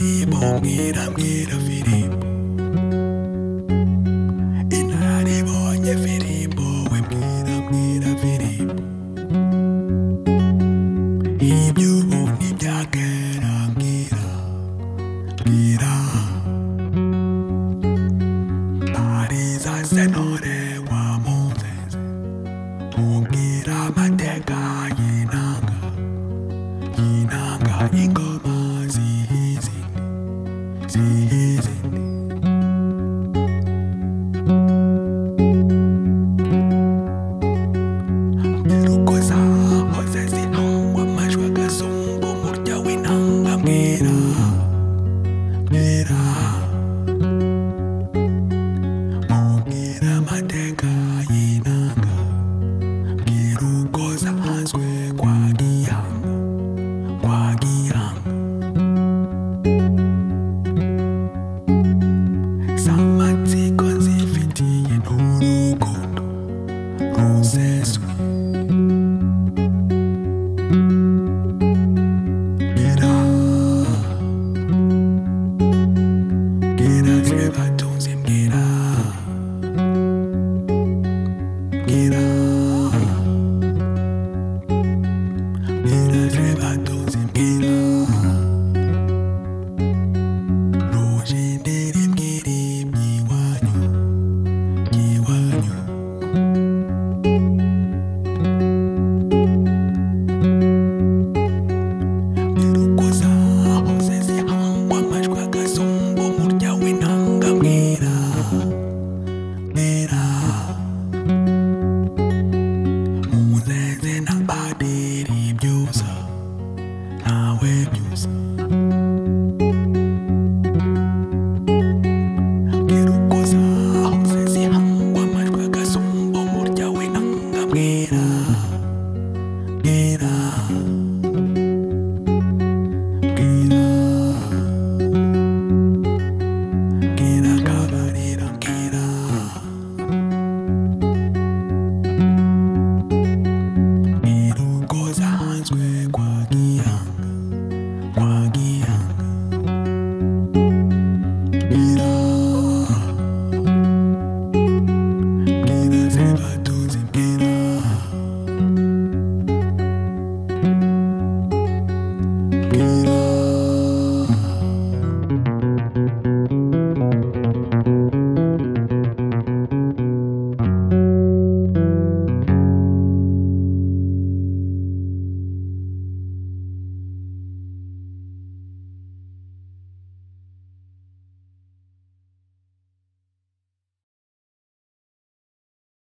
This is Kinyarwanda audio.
mbwira mbwira filipo intara ibonye filipo we mbwira mbwira filipo iby'ubu n'ibya kera mbwira mbwira pariza senore wa munzeze mubwira amateka y'inanga y'inanga ingoma zihizindi zihizindi Ntirukoza hoze zinongwa amajwi agasumba umurya w'intanga mbwira mbwira mubwira amateka y'inanga mbwira uko zanzwe kwa gihanga kwa gihanga z'amatsiko zifitiye n'urukundo ruseswe Gira Gira zwe batunze mbwira Gira Gira zwe batunze mbwira Rujindiri mbwira iwanyu Iwanyu Ntirukoza hoze zihangwa amajwi agasumba umurya w'intanga mbwira mbwira Muzeze na padiri byusa ntawe byusa